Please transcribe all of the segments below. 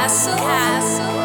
Castle. Castle.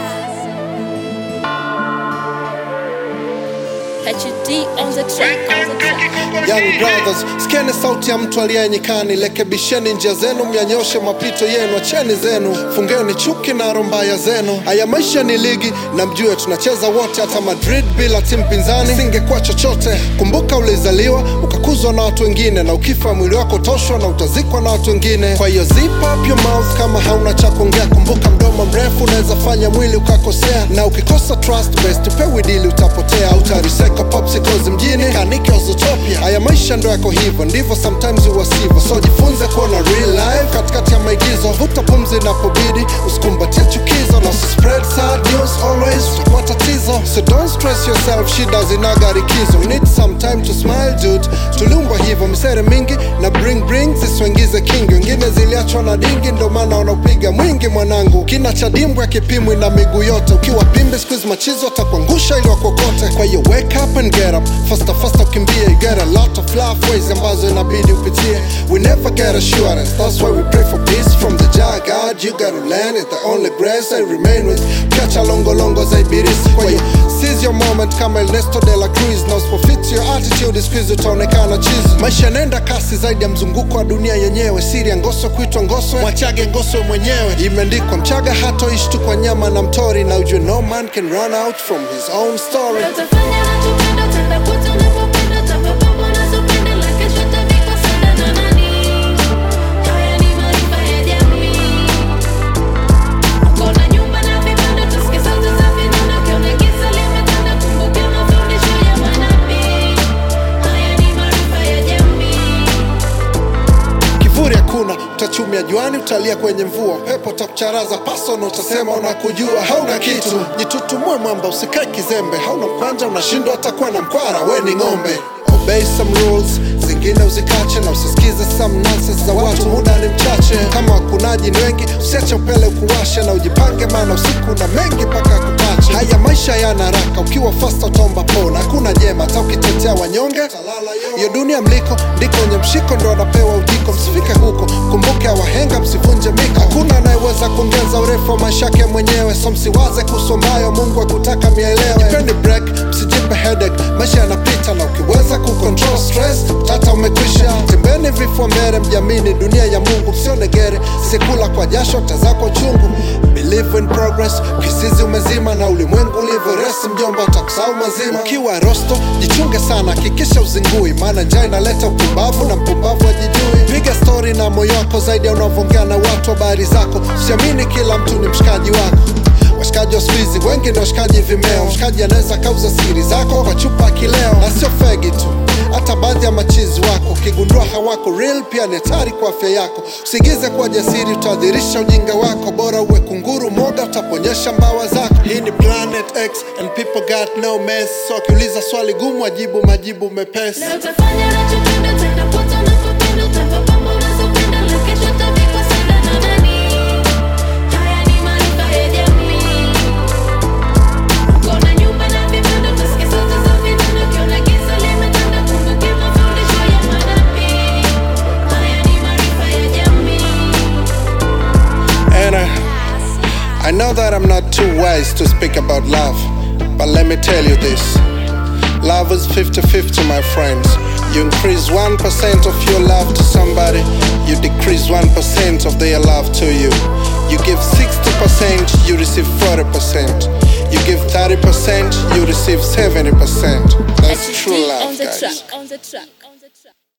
HD on the track. On the track. Young brothers, sikieni sauti ya mtu aliye nyikani, lekebisheni njia zenu, myanyoshe mapito yenu, acheni zenu, fungeni chuki na rombaya zenu. Haya maisha ni ligi na mjue tunacheza wote, hata Madrid bila timu pinzani singekuwa chochote. Kumbuka ulizaliwa ukakuzwa na watu wengine, na ukifa mwili wako toshwa na utazikwa na watu wengine. Kwa hiyo zip up your mouth kama hauna cha kuongea. Kumbuka mdomo mrefu unaweza fanya mwili ukakosea, na ukikosa trust best pewi dili utapotea, utariseka popsicles mjini kanike Ozotopia. Haya maisha ndo yako hivyo, ndivyo sometimes uwasivyo, so jifunze kuona real life katikati ya maigizo. Vuta pumzi inapobidi, usikumbatie chukizo na usispread sad news always matatizo. So don't stress yourself, shida zinaga likizo. You need some time to smile dude, tuliumbwa hivyo, misere mingi na bring bring zisiwaingize kingi, wengine ziliachwa na dingi, ndo maana wanaupiga mwingi. Mwanangu, kina cha dimbwa kipimwi na miguu yote, ukiwa pimbe siku hizi machizo atakuangusha ili wakokote. Kwa hiyo wake up and get up, faster faster ukimbie, you get a lot of life ways ambazo inabidi upitie. We never get assurance, that's why we pray for peace from the Jah God. You gotta learn it, the only grace I remain with. Kiacha longo longo za ibilisi, kwa hiyo seize your moment kama Ernesto de la Cruz, na usipofit your attitude siku hizi utaonekana chizi. Maisha yanaenda kasi zaidi ya mzunguko wa dunia yenyewe, siri ya ngoso kuitwa ngoso, mwachage ngoso mwenyewe. Imeandikwa mchaga hatoishi tu kwa nyama na mtori, na ujue no man can run out from his own story. Utafanya unachopenda, utakuta unapopenda, utapopamba unazopenda, la kesho utavikwa sanda na nani? Haya ni maarifa ya jamii. Uko na nyumba na vibanda, utasikia sauti za vinanda, ukiona giza limetanda, kumbuka mafundisho ya manabii. Haya ni maarifa ya jamii. kivuli hakuna utachumia juani utalia kwenye mvua pepo takucharaza pasono utasema unakujua hauna kitu jitutumue mwamba usikae kizembe hauna mkwanja unashindwa hatakuwa na mkwara we ni ng'ombe obey some rules zingine uzikache na usisikize some nonsense za watu muda ni mchache kama wakunaji ni wengi usiache upele ukuwashe na ujipange maana usiku na mengi mpaka kupache haya maisha yana haraka ukiwa fasta utomba pona hakuna jema hata ukitetea wanyonge hiyo dunia mliko ndiko wenye mshiko ndo wanapewa ujiko msifike huko kumbuke wahenga msivunje miko hakuna anayeweza kuongeza urefu wa maisha yake mwenyewe so msiwaze kuhusu ambayo mungu akutaka mielewe jipeni break msijipe headache maisha yanapita na ukiweza kucontrol stress tata umekwisha tembeni vifua mbele mjamini dunia ya mungu msione gere sikula kwa jasho tazako chungu believe in progress kisizi umezima na ulimwengu ulivyo resi mjomba utakusahau mazima ukiwa rosto jichunge sana hakikisha uzingui maana njaa inaleta upumbavu na mpumbavu ajijui piga stori na moyo wako zaidi ya unavyoongea na watu habari zako usiamini kila mtu ni mshikaji wako washikaji wa siku hizi wengi ni washikaji vimeo mshikaji anaweza kauza siri zako kwa chupa ya kileo na sio fegi tu hata baadhi ya machizi wako ukigundua hawako real pia ni hatari kwa afya yako usigize kuwa jasiri utaadhirisha ujinga wako bora uwe kunguru moga utaponyesha mbawa zako hii ni planet x and people got no mess so akiuliza swali gumu ajibu majibu mepesi Leo utafanya unachopenda, utakuta unapopenda, utapopamba unazopenda, la kesho utavikwa sanda na nani? Haya ni maarifa ya jamii. Uko na nyumba na vibanda, utasikia sauti za vinanda, ukiona giza limetanda, kumbuka mafundisho ya manabii. Haya ni maarifa ya jamii. and I, I know that I'm not too wise to speak about love, but let me tell you this. Love is 50 50, my friends. You increase 1% of your love to somebody, you decrease 1% of their love to you. You give 60%, you receive 40%. You give 30%, you receive 70%. That's true HD love, on the guys. track. On the track. On the track.